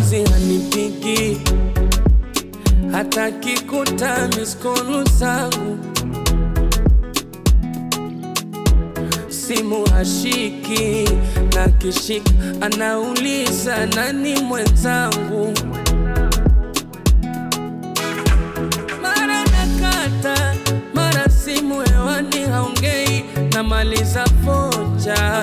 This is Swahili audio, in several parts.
juzi hanipigi hata kikuta miskolu zangu simu hashiki na kishika anauliza nani mwenzangu mara nakata mara simu hewani haongei namaliza focha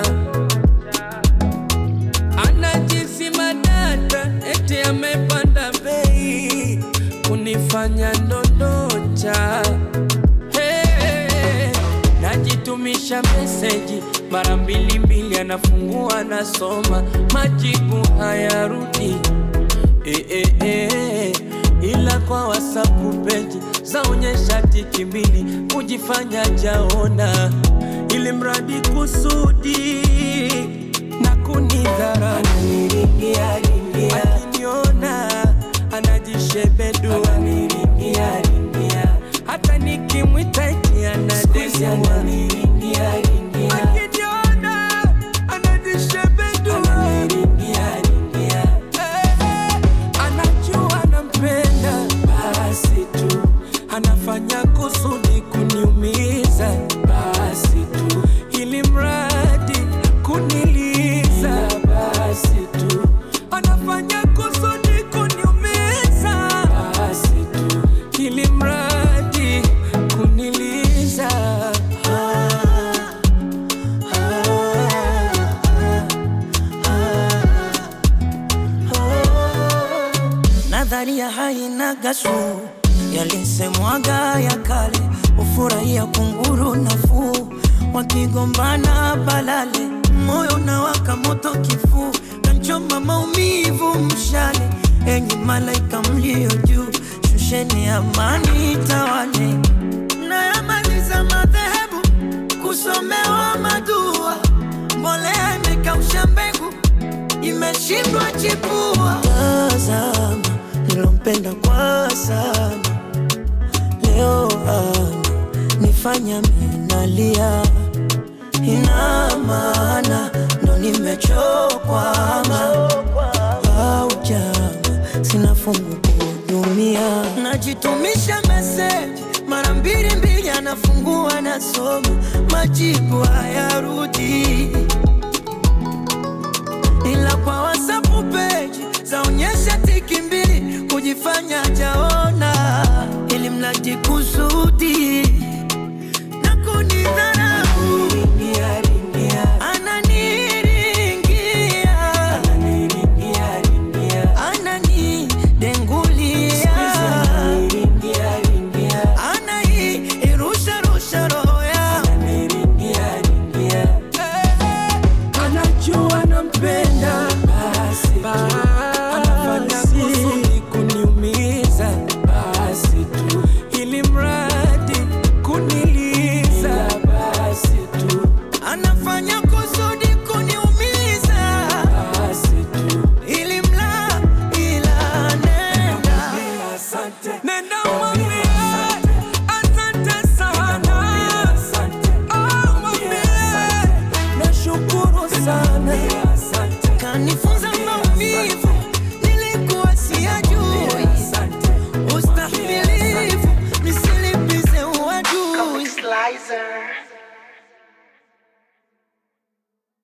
anajisima data eti amepanda bei kunifanya ndondocha hey, najitumisha meseji mara mbili mbili anafungua anasoma majibu hayarudi eh, eh, eh, ila kwa wasapu peji zaonyesha tiki mbili kujifanya jaona ili mradi kusudi na kunidhara akiniona anajishebedua hata nikimwita eti anadesua akiniona anajishebedua Eh, anajua nampenda basi tu anafanya kusudi kuniumiza basi tu ili mradi kuniliza basi tu anafanya kusudi kuniumiza basi tu ili mradi kuniliza ah, Nadharia haina gasu, yalisemwaga ya kale, ufurahia kunguru nafuu, wakigombana balale, moyo unawaka moto kifuu, kanchoma maumivu mshale, enyi malaika mlio juu, shusheni amani tawale, nayamaliza madhehebu kusomewa madua, mbolea imekausha mbegu imeshindwa chipua. Tazama nilompenda kwa sana, leo ana nifanya minalia, ina maana ndo nimechokwama au jama, sina fungu kuhudumia, najitumisha meseji mara mbili mbili, anafungua nasoma, majibu hayarudi ila kwa WhatsApp page zaonyesha tiki mbili kujifanya jaona, ili mradi kusudi na kunidharau. Ananiringia, ananidengulia, anairusha rusha roho yangu anajua nampenda basi anafanya kusudi kuniumiza basi tu ili mradi kuniliza basi tu anafanya kusudi kuniumiza basi tu ili mla ila nenda nenda mwambie asante sana Oh, mwambie nashukuru sana kanifunza maumivu nilikuwa siyajui ustahimilivu nisilipize uadui Slicer.